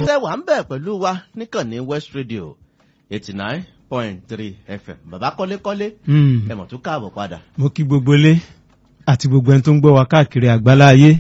tẹ́ wà ń bẹ̀ pẹ̀lú wa níkànnì West Radio eighty nine point three FM bàbá kọ́lékọ́lé ẹ mọ̀ tó káàbọ̀ padà. mo kí gbogbo ilé àti gbogbo ẹni tó ń gbọ́ wa káàkiri àgbálá ayé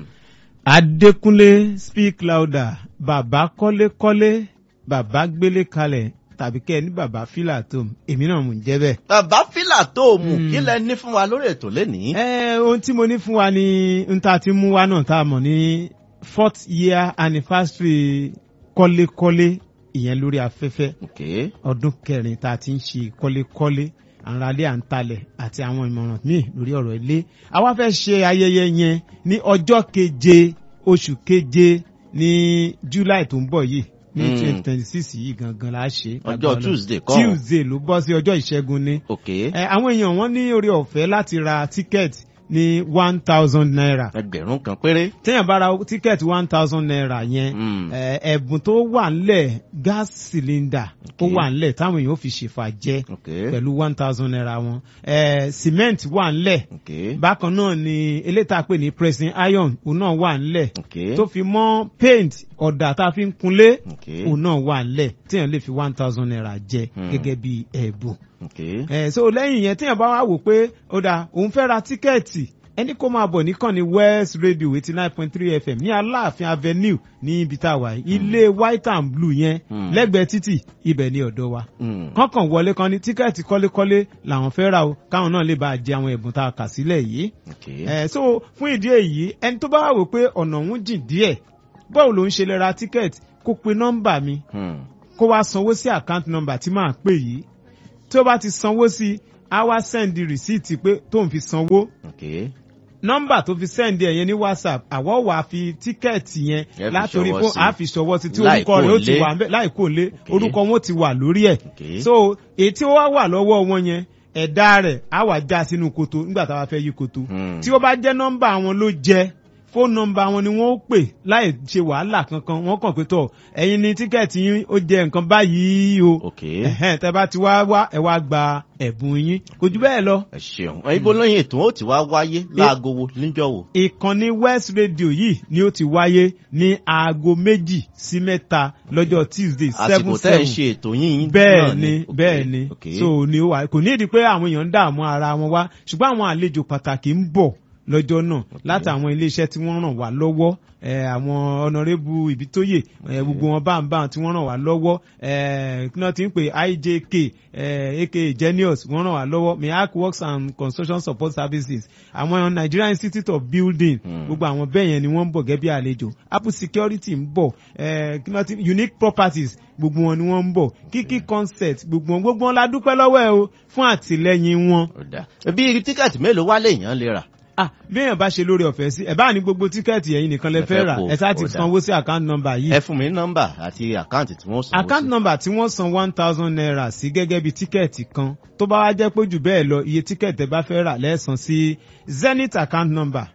Adékúnlé speak louder bàbá kọ́lékọ́lé bàbá gbélé kalẹ̀ tàbí kẹ́ ẹ ní bàbá fílà tó èmi náà mò ń jẹ́ bẹ́ẹ̀. bàbá fílà tó mú kí lẹ ní fún wa lórí ètò lénìí. ẹ ohun tí mo ní fún wa ni n ta ti mú wa náà tá a mọ̀ ní fourth year anniversary kọ́lékọ́lé ìyẹn lórí afẹ́fẹ́ Okay. ọdún kẹrin tá a ti ń ṣe kọ́lékọ́lé àǹralé àǹtalẹ̀ àti àwọn ìmọ̀ràn míì lórí ọ̀rọ̀ ilé àwa fẹ́ ṣe ayẹyẹ yẹn ní ọjọ́ keje oṣù keje ní July tó ń bọ̀ yìí ní Mm. twenty twenty six yìí gangan la ṣe. Ọjọ́ Lágbára Ọlọ́run. Tuesday kọ́. Tuesday ló bọ́ sí ọjọ́ ìṣẹ́gun ní. Okay. Ẹ, àwọn èèyàn wọn ní orí ọ̀fẹ́ láti ra tíkẹ́ẹ̀tì ní one thousand naira ẹgbẹ̀rún kan péré. téèyàn bá ra tíkẹ́ẹ̀tì one thousand naira yẹn Mm. ẹ, ẹ̀bùn tó wà ńlẹ̀ gas cylinder ó Okay. wà ńlẹ̀ táwọn èèyàn ó fi ṣèfà jẹ Okay. pẹ̀lú one thousand naira wọn ẹ, cement wà ńlẹ̀ Okay. bákan náà ni eléta pè ní pressing iron òun náà wà ńlẹ̀ Okay. tó fi mọ́ paint ọ̀dà tá a fi ń kunlé Okay. òun náà wà ńlẹ̀ téèyàn lè fi one thousand naira jẹ Hmm. gẹ́gẹ́ bí ẹ̀bùn Okay. ẹ so lẹ́yìn yẹn téèyàn bá wá wò pé ó dáa òun fẹ́ ra tíkẹ́ẹ̀tì ẹni kó máa bọ̀ níkànnì West Radio eighty nine point three FM ní Aláàfin Avenue ní ibi tá a wà yìí ilé white and blue yẹn Hmm. lẹ́gbẹ̀ẹ́ títì ibẹ̀ ní ọ̀dọ̀ wa Mm. kọ́kàn wọlé kan ní tíkẹ́ẹ̀tì kọ́lékọ́lé làwọn fẹ́ ra o káwọn náà lè bá a jẹ àwọn ẹ̀bùn tá a kà sílẹ̀ yìí Okay. ẹ so fún ìdí èyí ẹni tó bá wà wò pé ọ̀nà òun jìn díẹ̀ báwo ló ń ṣe lè ra tíkẹ́ẹ̀tì kó pe nọ́mbà mi Hmm. kó wá sanwó sí àkáǹtì nọ́mbà tí màá pè yìí tí ó bá ti sanwó sí á wá sẹ́ndì rìsíìtì pé tóun fi sanwó Okay. nọ́mbà tó fi sẹ́ndì ẹ̀ yẹn ní whatsapp àwọ̀ wà fi tíkẹ́ẹ̀tì yẹn Ẹ fi látòrí ṣọwọ́ fún sí. a fi ṣọwọ́ sí tí Láì orúkọ rẹ̀ ó ti kó lé. wà ńbẹ̀ láì kó lé Okay. orúkọ wọn ó ti wà lórí ẹ̀ Okay. so èyí tí ó wá wà lọ́wọ́ wọn yẹn ẹ̀dá rẹ̀ á wà já sínú koto nígbà tá a bá fẹ́ yí koto Hmm. tí ó bá jẹ́ nọ́mbà wọn ló jẹ́ fóònù nọ́mbà wọn ni wọ́n ó pè láì ṣe wàhálà kankan wọ́n kàn pé tọ̀ ẹ̀yin ni tíkẹ́ẹ̀tì yín ó jẹ́ nǹkan báyìí o Okay. ẹ̀hẹ́n tẹ́ bá ti wá wá ẹ wá gba ẹ̀bùn yín kò jù bẹ́ẹ̀ lọ. ẹ ṣeun ibo lóyìn ètò ó ti wá wáyé láago wo níjọ́ wo. ìkànnì West Radio yìí ni ó ti wáyé ní aago méjì sí mẹ́ta lọ́jọ́ Tuesday seven àsìkò tẹ́ ẹ seven ṣe ètò yín bẹ́ẹ̀ náà ni Okay. bẹ́ẹ̀ ni Okay. so ni ó wà kò ní ìdí pé àwọn èèyàn ń dààmú ara wọn wá ṣùgbọ́n àwọn àlejò pàtàkì ń bọ̀ lọ́jọ́ náà láti àwọn iléeṣẹ́ tí wọ́n ràn wá lọ́wọ́ eh, àwọn ọ̀nàrẹ́bù ìbítóyè eh, gbogbo wọn báńbáń tí wọ́n ràn wá lọ́wọ́ eh, kí wọ́n ti ń pè IJK eh, aka Genius wọ́n ràn wá lọ́wọ́ miak works and construction support services àwọn Nigerian Institute of Building Hmm. gbogbo àwọn bẹ́ẹ̀ yẹn ni wọ́n ń bọ̀ gẹ́gẹ́ bí àlejò Apple Security ń bọ̀ eh, kí wọ́n ti Unique Properties gbogbo wọn ni wọ́n ń bọ̀ Kiki Concept gbogbo wọn gbogbo wọn la dúpẹ́ lọ́wọ́ ẹ o fún àtìlẹ́yìn wọn Ó dáa. bí tíkẹ́ẹ̀tì mélòó wá lèèyàn lè rà. ah bí èèyàn bá ṣe lórí ọ̀fẹ́ sí ẹ bá ní gbogbo tíkẹ́ẹ̀tì ẹ̀yin nìkan lẹ Ẹ fẹ́ fẹ́ rà kó, ẹ sá ti ó dáa. sanwó sí account number yìí ẹ fún mi ní nọ́mbà àti àkáǹtì tí wọ́n sanwó sí. account number tí wọ́n san one thousand naira sí gẹ́gẹ́ bí tíkẹ́ẹ̀tì kan tó bá wá jẹ́ pé jù bẹ́ẹ̀ lọ iye tíkẹ́ẹ̀tì ẹ bá fẹ́ rà lẹ́ẹ̀san sí zenith account number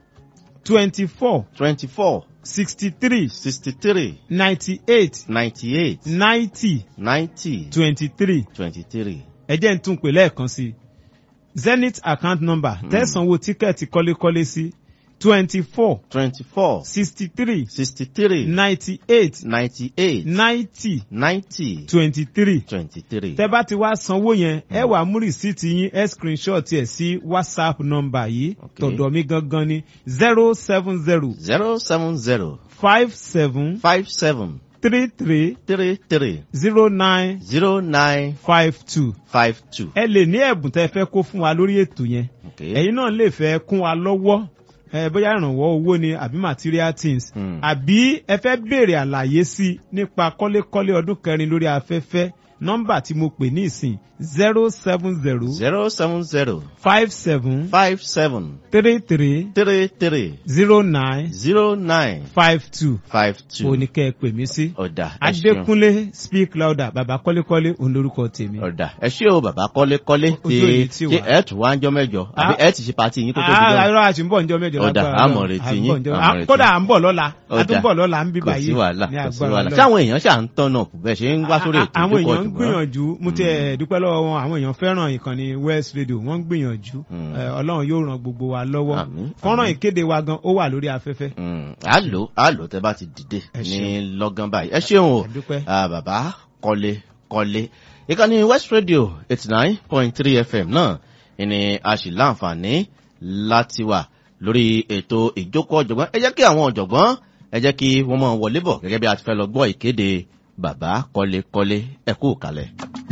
twenty four twenty four sixty three sixty three ninety eight ninety eight ninety ninety twenty three twenty three. ẹ jẹ́ n tún pè lẹ́ẹ̀kan sí zenith account number tẹ̀sánwó tíkẹ́ẹ̀tì kọ́lékọ́lé sí twenty four twenty four sixty three sixty three ninety eight ninety eight ninety ninety twenty three twenty three. tẹ́ bá ti wá sanwó yẹn ẹ wàá mú rìsíìtì yín ẹ screenshot ẹ̀ sí whatsapp nọ́mbà yìí Okay. tọ̀dọ̀ mi gangan ni zero seven zero zero seven zero five seven five seven three three three three zero nine zero nine five two five two. ẹ lè ní ẹ̀bùn tẹ́ fẹ́ kó fún wa lórí ètò yẹn Okay. ẹ̀yin náà lè fẹ́ kún wa lọ́wọ́ ẹ bóyá ìrànwọ́ owó ni àbí material things Hmm. àbí ẹ fẹ́ béèrè àlàyé sí nípa kọ́lékọ́lé ọdún kẹrin lórí afẹ́fẹ́ nọ́mbà tí mo pè ní ìsìn zero seven zero zero seven zero five seven five seven three three three three zero nine zero nine five two five two. òní kẹ́ ẹ pè mí sí. ọ̀dà ẹ ṣeun. Adékúnlé speak louder bàbá kọ́lékọ́lé òun lórúkọ tèmi. ọ̀dà ẹ ṣé o bàbá kọ́lékọ́lé Ojú òní tí tí wà. ẹ tún wá ń jọ mẹ́jọ àbí Ah. ẹ ti ṣe pàtì yín kó tó di Ah, jọ. irọ́ àti ń bọ̀ ǹjọ́ mẹ́jọ Ọ̀dà, lágbára a mọ̀ Ọlọ́run. retí À ń yín, bọ̀ ǹjọ́- a mọ̀ Ah, retí kódà yín. à ń bọ̀ lọ́la a tún Ọ̀dà. bọ̀ lọ́la ń bí kò báyìí sí wàhálà ní kò sí agbára wàhálà Ọlọ́run. sáwọn èèyàn ṣà ń tọ́nà bẹ́ẹ̀ ṣe ń wá sórí ètò àwọn èèyàn ń ń gbìyànjú mo ti ẹ̀ dúpẹ́ lọ́wọ́ wọn àwọn èèyàn fẹ́ràn ìkànnì west radio wọ́n ń gbìyànjú Mm. Eh, ọlọ́run yóò ran gbogbo wa lọ́wọ́ Àmín, fọ́nrán àmín. ìkéde wa gan ó wà lórí afẹ́fẹ́ Mm, á lò á lò tẹ bá ti dìde Ẹ ní ṣeun. lọ́gán báyìí ẹ ṣeun o Ẹ dúpẹ́. Ah, bàbá kọ́lé kọ́lé ìkànnì west radio eighty nine point three fm náà ìní a sì láǹfààní láti wà lórí ètò ìjókòó ọ̀jọ̀gbọ́n ẹ jẹ́ kí àwọn ọ̀jọ̀gbọ́n ẹ jẹ́ kí wọ́n máa wọlé bọ̀ gẹ́gẹ́ bí a ti fẹ́ lọ gbọ́ ìkéde bàbá kọ́lé kọ́lé ẹ kú kalẹ̀.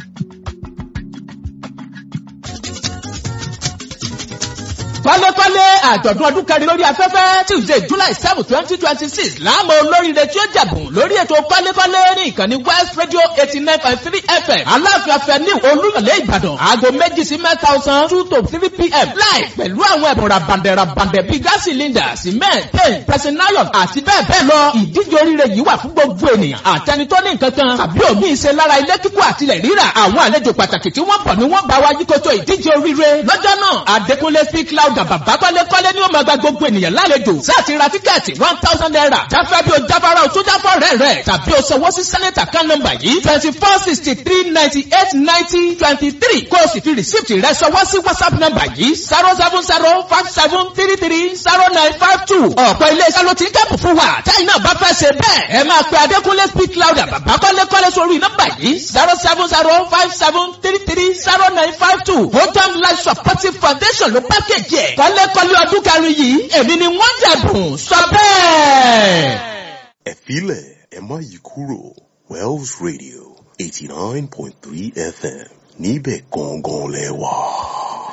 kọ́lékọ́lé àjọ̀dún ọdún kẹrin lórí afẹ́fẹ́ tuesday july seven twenty twenty six láàmú olóríire tí ó jẹ̀bùn lórí ètò kọ́lékọ́lé ní ìkànnì west radio eighty nine point three fm aláàfin afẹ́ni olúyọ̀lé ìbàdàn aago méjì sí mẹ́ta ọ̀sán two to three pm live pẹ̀lú àwọn ẹ̀bùn rabandẹ̀ rabandẹ̀ bíi gas cylinder cement paint pressing iron àti bẹ́ẹ̀ bẹ́ẹ̀ lọ ìdíje oríire yìí wà fún gbogbo ènìyàn àtẹni tó ní nǹkan kan tàbí òmí ìṣe lára ilé kíkọ́ àtilẹ̀ rírà àwọn àlejò pàtàkì tí wọ́n bọ̀ ni wọ́n bá wa yíkoto ìdíje oríire lọ́jọ́ náà adékúnlé speak loud bàbá kọ́lékọ́lé ni ó máa gba gbogbo ènìyàn lálejò sáàtì ra tíkẹ́ẹ̀tì one thousand naira jáfẹ́ bí o jáfara o tó jáfọ́ rẹ̀ rẹ̀ tàbí o sanwó sí sẹ́nẹ̀tà kan nọ́mbà yìí twenty four sixty three ninety eight ninety twenty three kó o sì fi rìsíìtì rẹ̀ sanwó sí whatsapp nọ́mbà yìí zero seven zero five seven three three zero nine five two ọ̀pọ̀ ilé-iṣẹ́ ló ti ń kẹ́pù fún wa táyì náà bá fẹ́ ṣe bẹ́ẹ̀ ẹ máa pe adékúnlé speak louder bàbá kọ́lékọ́lé sórí nọ́mbà yìí zero seven zero five seven three three zero nine five two hotam life supportive foundation ló pákéjì ẹ̀ kọ́lékọ́lé ọdún kẹrin yìí èmi ni wọ́n jẹ̀bùn sọ bẹ́ẹ̀. Ẹ̀fílẹ̀ ẹ má yí kúrò Wells Radio eighty nine point three FM níbẹ̀ gangan lẹ wà.